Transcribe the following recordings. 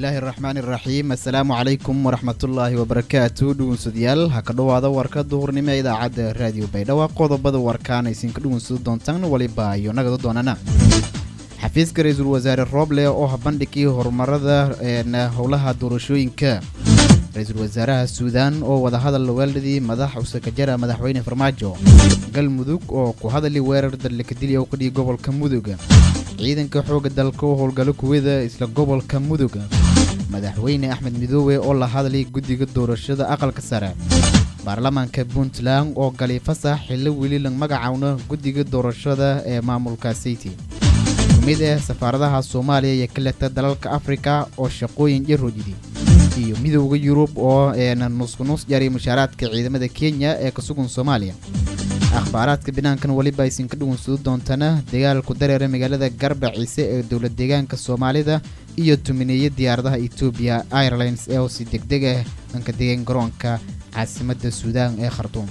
bismillaahi araxmaani iraxiim assalaamu calaykum waraxmatullaahi wabarakaatu dhugunsadayaal ha ka dhowaada warka duhurnimo ee idaacadda raadiyo baydhabo qodobada warkaan aysinka dhugunsado doontaan weliba iyo nagada doonana xafiiska ra-iisul wasaare rooble oo bandhigii horumarada howlaha doorashooyinka ra-iisul wasaaraha suudaan oo wadahadal weeladii madax usakajara madaxweyne farmaajo galmudug oo ku hadali weerar dalakadili oo kadhigi gobolka muduga ciidanka xoogga dalka oo howlgalo kuwada isla gobolka muduga madaxweyne axmed midoobe oo la hadlay guddiga doorashada aqalka sare baarlamaanka puntland oo galay fasax xillo weli la magacawno guddiga doorashada ee maamulka sayti mid ah safaaradaha soomaaliya iyo kaleta dalalka afrika oo shaqooyin jarojidi iyo midowda yurub oo nusnus jaray mushaaraadka ciidamada kenya ee ka sugan soomaaliya akhbaaraadka binaankan weliba aysin ka dhugunsado doontana dagaalku dareera magaalada garba ciise ee dowlad deegaanka soomaalida iyo tumineeya diyaaradaha etoobiya airlines ee oo si degdeg ah dhanka degan garoonka caasimadda suudaan ee khartuum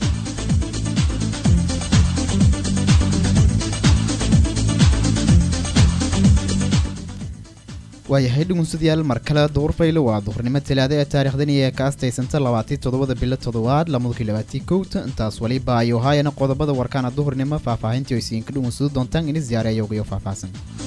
waayahay dhugunsadayaal mar kale duhurfayle waa duhurnimo talaada ee taariikhdani ee ka astaysanta labaatii toddobada bilo toddobaad lamadukii labaatii kowta intaas waliba ayuu haayana qodobada warkaana duhurnimo faahfaahintii oo isiinka dhugunsado doontaan ini ziyaareeyogayo faahfaahsan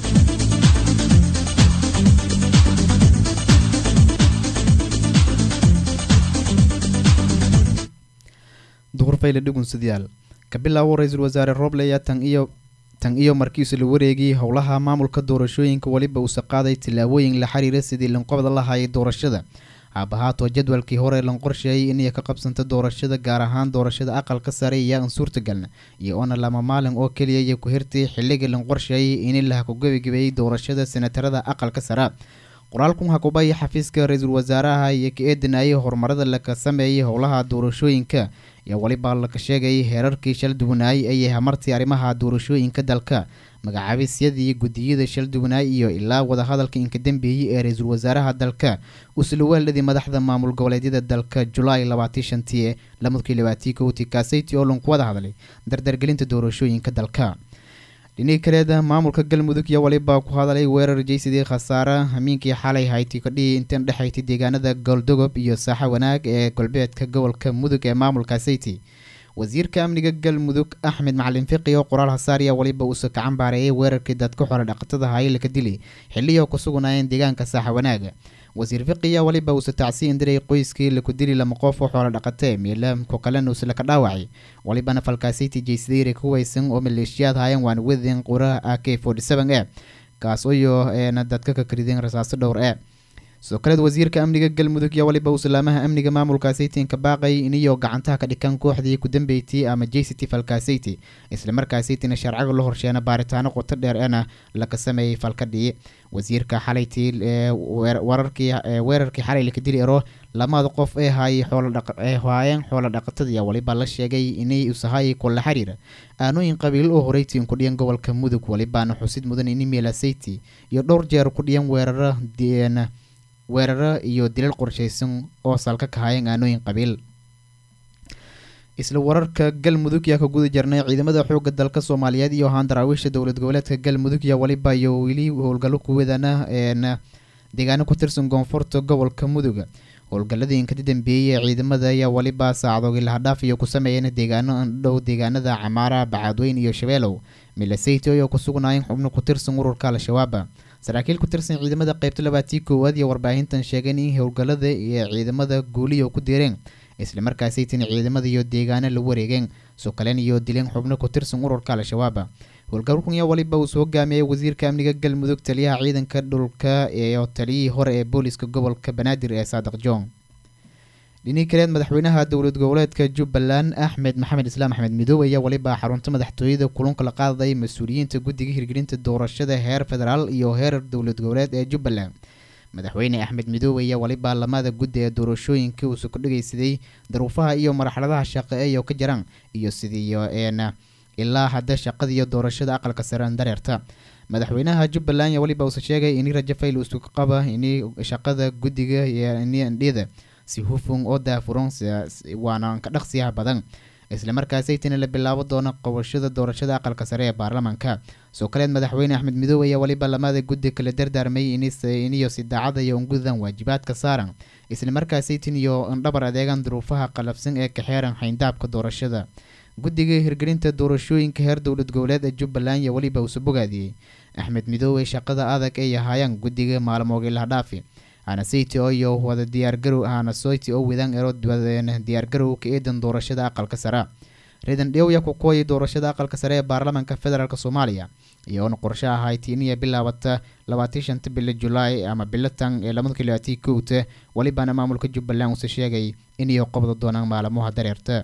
duhurfayle dhugunsadayaal ka bilaabo ra-iisul wasaare rooble ayaa tan iyo tan iyo markiisu la wareegay howlaha maamulka doorashooyinka weliba uusa qaaday tillaabooyin la xiriira sidii lanqobda lahayay doorashada haabahaatoo jadwalkii hore lan qorsheeyay inay ka qabsanta doorashada gaar ahaan doorashada aqalka sare iyo aan suurtagalna iyo oona lama maalin oo keliya iyo ku hirtay xilligii lan qorsheeyay in laha ku gebagebeeyey doorashada senatarada aqalka sare qoraalkun hakubaya xafiiska ra-iisul wasaaraha iyo ka eedanayay horumarada laka sameeyay howlaha doorashooyinka iyo weliba laka sheegayay heerarkii shal duwanaay ayay hamartii arrimaha doorashooyinka dalka magacaabisyadii guddiyada shal duwanaay iyo ilaa wadahadalka inka dambeeyey ee ra-iisul wasaaraha dalka usla weeladii madaxda maamul goboleedyada dalka julaay labaatii shantii ee lamadkii labaatii kowtii kaasayti oo lanku wada hadlay dardargelinta doorashooyinka dalka dhinii kaleeda maamulka galmudug iyo waliba ku hadalay weerar jeysidii khasaare hamiinkii xalay hayti kadhii intan dhexayti deegaanada gooldogob iyo saaxa wanaag ee galbeedka gobolka mudug ee maamulka sayti wasiirka amniga galmudug axmed macalin fiqi oo qoraal hasaariya waliba uusa kacan baareeyay weerarkii dadka xore dhaqatada hayilaka dili xilliyo ku sugnaayeen deegaanka saaxa wanaaga wasiir fiqiya waliba uusa tacsi indiray qoyskii laku dili lama qof oo xoolo dhaqatee miilamku kalena uusa laka dhaawacay walibana falkaasayti jeysadeyre ku weysan oo maleeshiyaad haayeen waana wedeen qura a k forty seven e kaas iyo eena dadka ka karideen rasaaso dhowr e sidoo kaleed wasiirka amniga galmudug iyo waliba uu salaamaha amniga maamulka saytin ka baaqay iniyo gacantaha ka dhikan kooxdii ku dambeeytay ama jct falkasayti islamarkaa saytina sharciga la horsheena baaritaano qoto dheer eena laka sameeyey falkadhii wasiirka xalaytii weerarkii xalay laka dili ero lamada qof ee haayay xoolodhaee haayeen xoolo dhaqatadii waliba la sheegay inay usahaayay kula xiriira aanooyin qabiil oo horeytiin ku dhiyan gobolka mudug walibaana xusid mudan ini meela sayti iyo dhowr jeer ku dhiyan weerara weeraro iyo dilal qorshaysan oo salka ka haayeen aanooyin qabiil isla wararka galmudug yaa ka guda jirnay ciidamada xoogga dalka soomaaliyeed iyo ahaan daraawiisha dowlad goboleedka galmudug iyo waliba iyo weli howlgallo kuwadana een deegaano ku tirsan koonfurta gobolka muduga howlgalladii inkadi dambeeyey ee ciidamada ayaa waliba saacdoogii lahadhaaf iyo ku sameeyeen deegaano andhow deegaanada camaara bacaadweyn iyo shabeelow milaseyto oo ku sugnaayeen xubno ku tirsan ururka al-shabaaba saraakiil ku tirsan ciidamada qeybta labaatii koowaad iyo warbaahintan sheegeen in howlgallada iyo ciidamada guuliya ku direen islamarkaasaytin ciidamada iyo deegaano la wareegeen sokaleen iyo dileen xubno ku tirsan ururka al-shabaaba howlgalkunya waliba uu soo hogaamiyey wasiirka amniga galmudug taliyaha ciidanka dhulka iyo taliyihii hore ee booliska gobolka banaadir ee saadiq john dhinii kaleed madaxweynaha dowlad goboleedka jubbaland axmed maxamed islaam axmed midoobe ayaa waliba xarunta madaxtooyada kulunka la qaaday mas-uuliyiinta guddiga hirgelinta doorashada heer federaal iyo heer dowlad goboleed ee jubbaland madaxweyne axmed midoobe ayaa waliba lamada guddi ee doorashooyinka uusa ku dhageysaday daruufaha iyo marxaladaha shaqo eeyo ka jiraan iyo sidiiyo een ilaa hadda shaqada iyo doorashada aqalka sare dareerta madaxweynaha jubbaland ayaa waliba uusa sheegay ini rajafayl usu qaba ini shaqada guddiga iyo ini andhida si hufun oo daafuran waana ka dhaqsiyaha badan islamarkaasaytina la bilaabo doono qabashada doorashada aqalka sare ee baarlamaanka soo kaleed madaxweyne axmed midoobe ayaa weliba lamada guddi kala dardaarmay iniyo si daacada iyo ungudan waajibaadka saaran islamarkaasaytin iyo indhabar adeegan duruufaha qalafsan ee kaxeeran xayndaabka doorashada guddiga hirgelinta doorashooyinka heer dowlad goboleed ee jubbaland iyo weliba uuse bogaadiyey axmed midoobe shaqada adag ay ahaayaan guddiga maalmooga lahadhaafi hanasayti oo iyo wada diyaargarow hanasoyti oo wadaan ero diyaargarow ka eedan doorashada aqalka sare reedan dhewya ku kooyay doorashada aqalka sare ee baarlamaanka federaalk soomaaliya iyoona qorshe ahay tiiniya bilaabata labaatii shanta bilo julaay ama bilatan ee labada kilaatii kowta welibana maamulka jubbaland uuse sheegay inay qobda doonaan maalmaha dareerta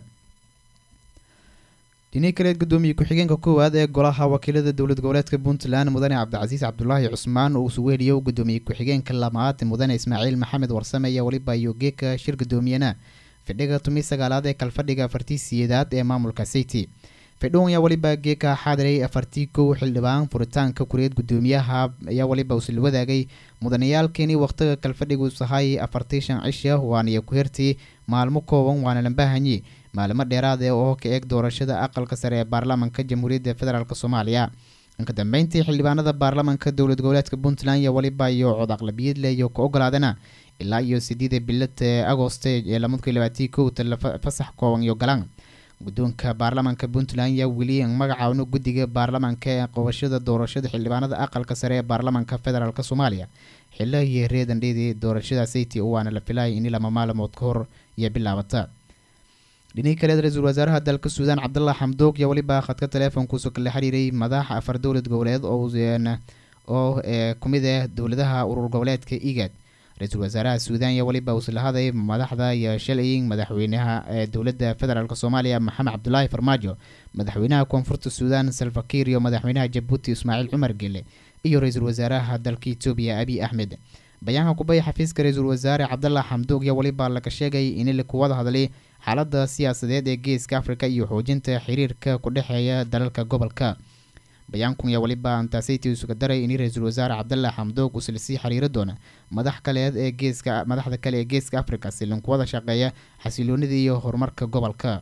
dhinii kaleed gudoomiye ku-xigeenka koowaad ee golaha wakiilada dowlad goboleedka puntland mudane cabdicasiis cabdulaahi cusmaan oo isugu heliyo gudoomiye ku-xigeenka lamaad mudane ismaaciil maxamed warsame iyo weliba yogeeka shir gudoomiyana fidhiga tumi sagaalaad ee kalfadhiga afartii siyeedaad ee maamulka city fidhown ayaa weliba geeka xaadiray afartii kow xildhibaan furitaanka kureed gudoomiyaha ayaa weliba usil wadaagay mudanayaalkeeni waqtiga kalfadhigu sahay afartii shan cisha waaniya ku hertay maalmo kooban waana lambahanyi maalimo dheeraad ee oo ka eeg doorashada aqalka sare ee baarlamaanka jamhuuriyadda federaalk soomaaliya inka dambeyntii xildhibaanada baarlamaanka dowlad goboleedka puntland iyo weliba iyo cod aqlabiyad leh iyo ka ogolaadana ilaa iyo sideeda bilad ee agoste ee lamadkii labaatii kowta fasax kooban iyo galaan guddoonka baarlamaanka puntland ayaa weli magacaawno guddiga baarlamaanka ee qabashada doorashada xildhibaanada aqalka sare ee baarlamaanka federaalk soomaaliya xilla iyo reedandheedii doorashada sayti waana la filayay in lama maalmood ka hor iyo bilaabata dhinii kaleed ra-iisul wasaaraha dalka suudaan cabdallah xamdoog iyo weliba khadka taleefonkuusu kala xiriiray madaxa afar dowlad goboleed oo kumid ah dowladaha urur goboleedka igad ra-iisul wasaaraha suudaan iyo weliba uusla haday madaxda iyo shalay madaxweynaha ee dowladda federaalk soomaaliya maxamed cabdulaahi farmaajo madaxweynaha koonfurta suudaan salfakiir iyo madaxweynaha jabuuti ismaaciil cumar gele iyo ra-iisul wasaaraha dalka etoobiya abiy axmed bayaanka kubaya xafiiska ra-iisul wasaare cabdallah xamdoog iyo weliba laga sheegay in la kuwada hadlay xaalada siyaasadeed ee geeska afrika iyo xoojinta xiriirka ku dhexeeya dalalka gobolka bayaankun ayaa weliba antaasaytii isuga daray in ra-iisul wasaare cabdallah xamdoog uusla sii xiriiri doona madax kaleed ee geeska madaxda kale ee geeska afrika si linkuwada shaqeeya xasiloonida iyo horumarka gobolka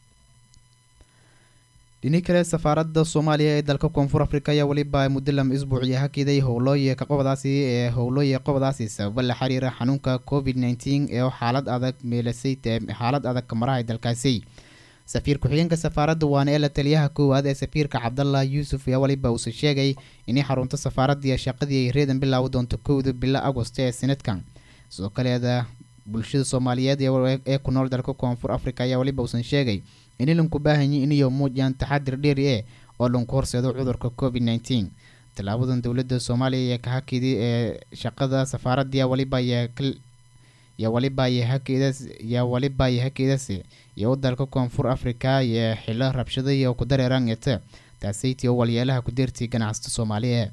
dhini kale safaaradda soomaaliya ee dalka koonfur afrika ayaa weliba muddo lama isbuuciya hakiday howlooye ka qobadaasi ee howlooye qobadaasi sababo la xiriira xanuunka covid nneteen ee xaalad adag meelasay xaalad adag kamarahay dalkaasi safiir ku-xigeenka safaaradda waana ee la taliyaha koowaad ee safiirka cabdallah yuusuf ayaa weliba uuse sheegay inay xarunta safaaraddiiyo shaqadii ay reedan bilaawi doonto kowda bilo agost ee sanadkan sidoo kaleeda bulshada soomaaliyeed ee ku nool dalka koonfur afrika ayaa weliba uusan sheegay in lanku baahanyi inayo muujiyaan taxadir dheeri e oo lanku horseedo cudurka covid nneteen tallaabadan dowladda soomaaliya ee ka hakidi ee shaqada safaaraddiya weliba yaa weliba yaa weliba iyo hakeedasi iyo u dalka koonfur afrika iyo xilo rabshada iyo ku dareeraan ete taasaytii oo walyeelaha ku deertay ganacsata soomaaliya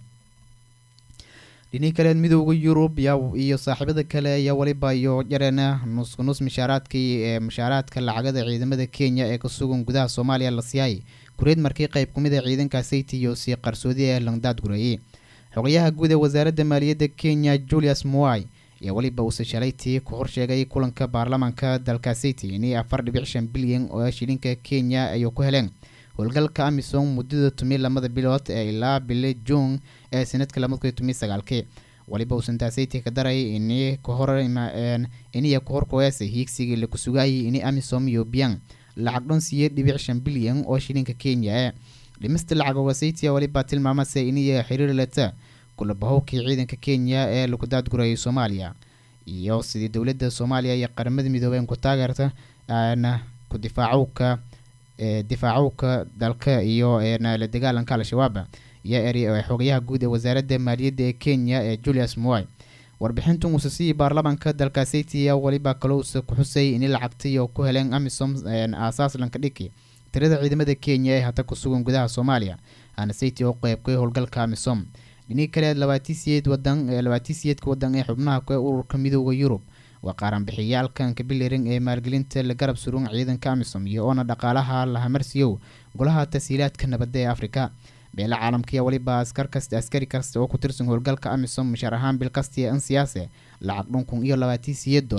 dhinii kaleed midooda yurub iyo saaxiibada kale ayaa weliba iyo jareena nusnus mishaaraadkii ee mushaaraadka lacagada ciidamada kenya ee ka sugan gudaha soomaaliya la siiyay kureed markii qayb kumid a ciidanka sayti iyo sii qarsoodi ee langdaad gureeyey xogayaha guud ee wasaaradda maaliyadda kenya julius moy ayaa weliba uuse shalaytii ku horsheegay kulanka baarlamaanka dalka sayti inay afar dhibic shan bilyan oo shilinka kenya ayuu ku heleen howlgalka amisom muddada tumi lamada bilood ee ilaa bili juun ee sanadka lamadkii tumi sagaalkii weliba uusan taasaytii ka daray ini kahor iniya ku horkoyase hiigsigii laku sugayay ini amisom iyo biyan lacag dhan siiye dhibic shan bilyan oo shilinka kenya ee dhimista lacagoga saytia weliba tilmaamase iniya xiriir leta kulabahowkii ciidanka kenya ee laku daadgurayay soomaaliya iyo sidii dowladda soomaaliya iyo qaramada midoobeen ku taageerta ku difaacowka difaacowka dalka iyo la dagaalanka al-shabaab iyo eri xogayaha guud ee wasaaradda maaliyadda ee kenya ee julius moy warbixintun uuse siiyey baarlamaanka dalka saytia weliba kalowse ku xusay in lacagtay oo ku heleen amisom aasaas lanka dhiki tirada ciidamada kenya ee hata ku sugan gudaha soomaaliya aana sayti oo qeybkay howlgalka amisom dhinii kale labaatii siyeed wadan labaatii siyeedka wadan ee xubnaha ku ururka midooda yurub waa qaaranbixiyaalkan kabiliring ee maalgelinta la garab surun ciidanka amisom iyo oona dhaqaalaha lahamarsiyow golaha tashiilaadka nabadda ee afrika beela caalamkaiyo weliba askar kasta askari kasta oo ku tirsan howlgalka amisom mushaar ahaan bil kastii an siyaase lacag dhunkun iyo labaatii siyeed dollar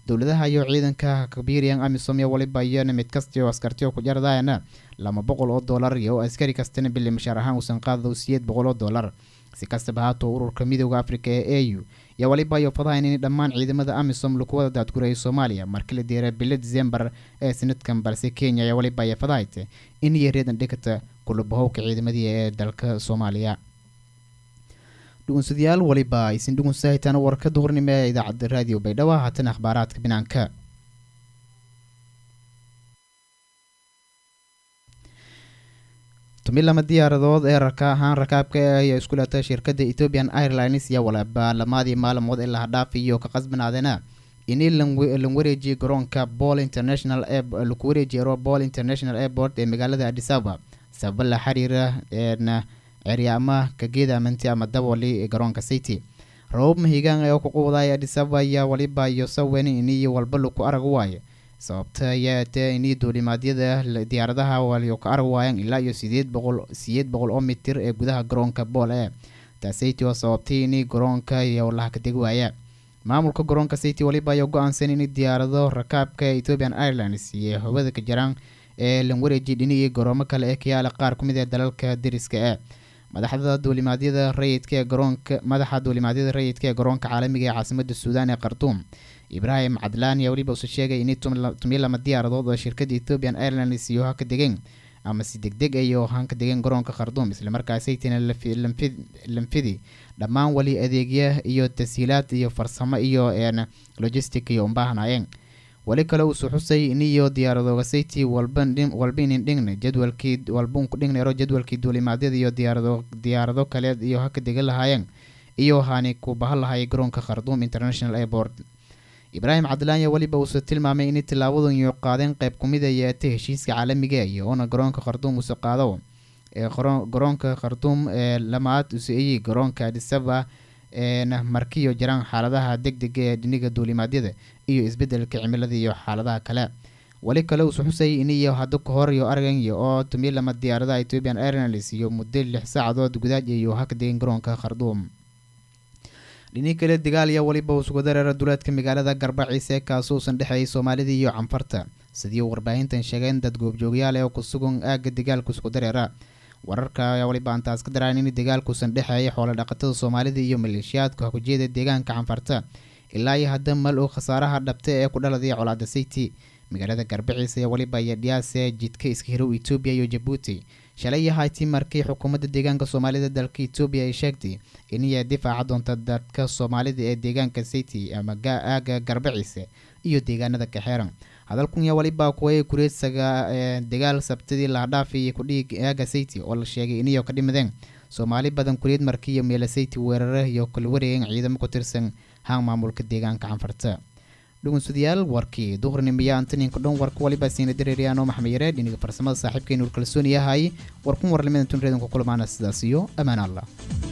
dowladaha iyo ciidanka kabiiriyan amisom iyo waliba iyona mid kastio askartiyo ku jardayana laba boqol oo dollar iyo oo askari kastana bili mashaar ahaan uusan qaadado siyeed boqol oo dollar si kastaba haatoo ururka midooda africa ee a u iyo waliba iyo fadahayn in dhammaan ciidamada amisom lagu wada daadgurayay soomaaliya markii la diiray bilo december ee sanadkan balse kenya iyo waliba iyo fadahayte in iyo reedan dhigata kulubahowka ciidamadii ee dalka soomaaliya dhugunsadayaal waliba aysin dhugunsahitaan warka duhurnimo ee idaacadda raadiyo baydhabo haatan akhbaaraadka binaanka tumi lama diyaaradood ee raka ahaan rakaabka ah ayaa isku leetay shirkadda ethiopian airlines iyo waliba lamadii maalmood ee lahadhaafiyo ka qasbanaadeena ini lan wareejiyay garoonka ball international laku wareejiyay ball international airport ee magaalada adisaba sababa la xiriira eena ceryaama kageeda amanti ama daboli ee garoonka city rabab mahigaan ee ku quwday adisaba ayaa waliba iyo sawen ini walba laku arag waaye sababta ayaa tee inii duulimaadyada diyaaradaha waliyo ka arag waayaan ilaa iyo sideed boqol sideed boqol oo mitir ee gudaha garoonka bool ee taasaytii oo sababtay inii garoonka iyo laha ka deg waaya maamulka garoonka city waliba ayaa go-aansan in diyaarado rakaabka ethiopian airlines iyo hawada ka jiraan ee lan wareeji dhinigii garoomo kale ee kayaala qaar ku mid ee dalalka deriska ee madaxda duulimaadyada rayidka ee garoonka madaxa duulimaadyada rayidka ee garoonka caalamiga ee caasimada suudaan ee khartuum ibraahim cadlaan ayaa weliba use sheegay inay tumiyo lama diyaaradood oo shirkadda ethiopian airlines iyo ha ka degeen ama si deg deg iyo han ka degeen garoonka khartuum islamarkaasaytina lanfidi dhammaan weli adeegya iyo tashiilaad iyo farsamo iyo een logistic iyo umbaahnaayeen weli kale uusuu xusay iniyo diyaaradooga sayti walbainin dhigna jadwalkii walbaunku dhignayro jadwalkii duulimaadyada iyo diyaarado diyaarado kaleed iyo ha ka degan lahaayeen iyo haani ku bahan lahay garoonka khartuum international airport ibraahim cabdilaan yaa weliba uuse tilmaamay inay tilaabadan iyo qaadeen qayb kumid a yeetay heshiiska caalamiga iyo oona garoonka khartuum use qaado ee garoonka khartuum ee lamaad use eyi garoonka adisaba eena markiyo jiraan xaaladaha deg dega ee dhiniga duulimaadyada iyo isbedelka cimilada iyo xaaladaha kale weli kale uuse xusay iniyo hadda ka hor iyo arganya oo tumiyo lama diyaaradaha ethiopian airlines iyo muddo lix saacadood gudaaj iyo haka degeen garoonka khartuum dhinii kale dagaal iyo weliba usugu dareera duleedka magaalada garbaciise kaasuusan dhexeeyay soomaalida iyo canfarta sidii warbaahintan sheegeen dad goobjoogyaal ee ku sugan aagga dagaalka isku dareera wararka ayaa waliba antaas ka daraan in dagaalkuusan dhexeeyay xoolo dhaqatada soomaalida iyo maleeshiyaadka hakujeeda deegaanka canfarta ilaa iyo hadda mal uu khasaaraha dhabta ee ku dhaladay colaada sayti magaalada garbaciise ayaa weliba iyo dhiyaase jidka iska hirow etoobiya iyo jabuuti shalay iyo hayti markii xukuumadda deegaanka soomaalida dalka etoobiya ay sheegtay inay difaaca doonta dadka soomaalida ee deegaanka sayti ama aaga garbaciise iyo deegaanada kaxeeran hadalkun yaa waliba kuway kureedsaga dagaal sabtidii lahadhaafi iyo kudhig aaga sayti oo la sheegay inayo ka dhimadeen soomaali badan kureed markii iyo meela sayti weerare iyo kala wareegeen ciidamo ku tirsan haan maamulka deegaanka canfarta dhugunsadayaal warkii duhurnimiya antaninka dhan warka waliba siina dareeriyaano maxmed yareed dhiniga farsamada saaxiibkeenu kalsooni yahay warkun warlimadan tun reedanku kulmaana sidaas iyo ammaan allah